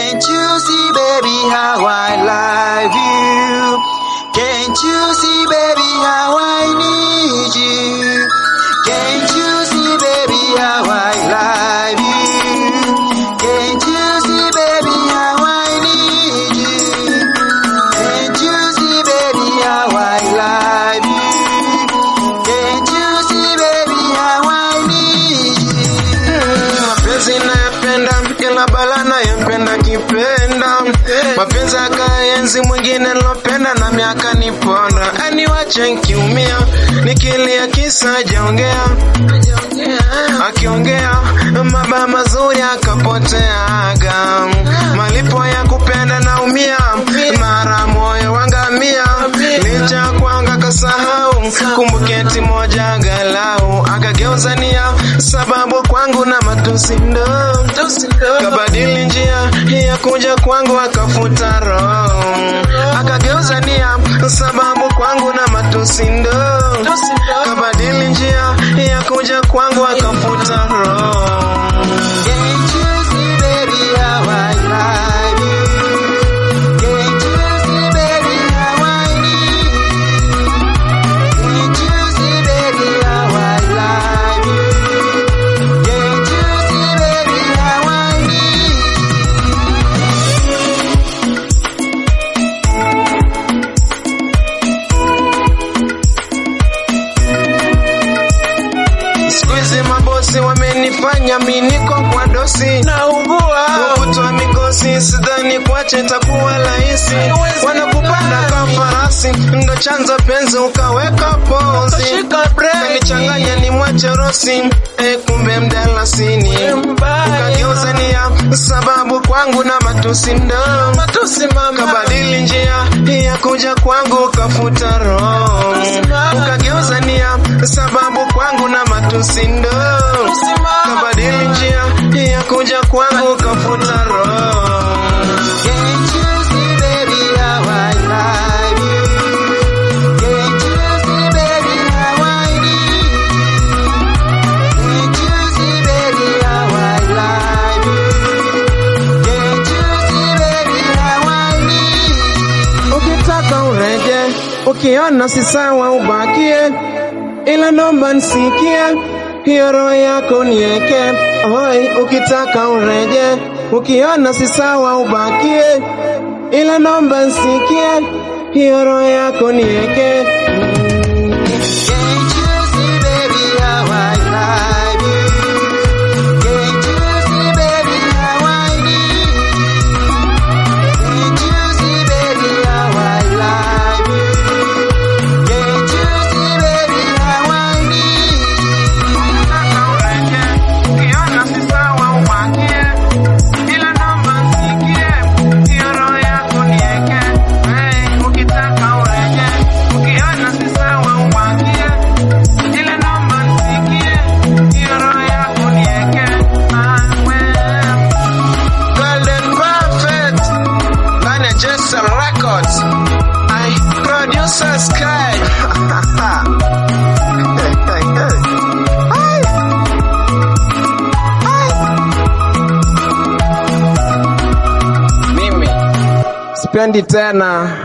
Can't you see, baby, how I love you? Can't you see, baby, how I need you? Can't you see, baby, how I love you? Can't you see, baby, how I need you? Can't you see, baby, how I love you? Can't you see, baby, how I need you? mapenzi nayapenda kila bala nayempenda kipenda mapenzi akaenzi mwingine nilopenda na miaka niponda aniwache nkiumia nikilia kisa jaongea akiongea maba mazuri akapoteaga malipo ya kupenda naumia mara moyo wangamia licha kwanga kasahau kumbuketi moja galau akageuza nia sababu kwangu na matusi ndo kabadili njia ya kuja kwangu akafuta roho akageuza nia sababu kwangu na matusi ndo kabadili njia ya kuja kwangu akafuta roho Can't you see, baby, how I love you? Can't you see, baby, how I need you? Can't you see, baby, how I love you? Can't you see, baby, how I need Siku hizi mabosi wamenifanya miniko kwa dosi naugua kutoa mikosi sidhani kwache takuwa rahisi wanakupanda kama farasi ndo chanzo penzi ukaweka pozi kanichanganya ni mwache rosi e kumbe mdalasini ukageuza nia sababu kwangu na matusi ndo kabadili njia ya kuja kwangu ukafuta roho ukageuza nia sababu kwangu na matusi ndo kabadili njia ya kuja kwangu ukafuta roho Can't you see, baby, how I love you? Can't you see, baby, how I need you? Can't you see, baby, how I love you? Can't you see, baby, how I need you? ukitaka ureje ukiona si sawa ubakie ila nomba nsikie hiyo roho yako nieke oi ukitaka ureje ukiona si sawa ubakie ila nomba nsikie hiyo roho yako nieke Can't you see, baby, how I love you? Can't you see, baby, how I need you? Can't you see, baby, how I love you? Can't you see, baby, how I need you? Golden Perfect ndani ya Jessa Records. I producer Sky. Mimi sipendi tena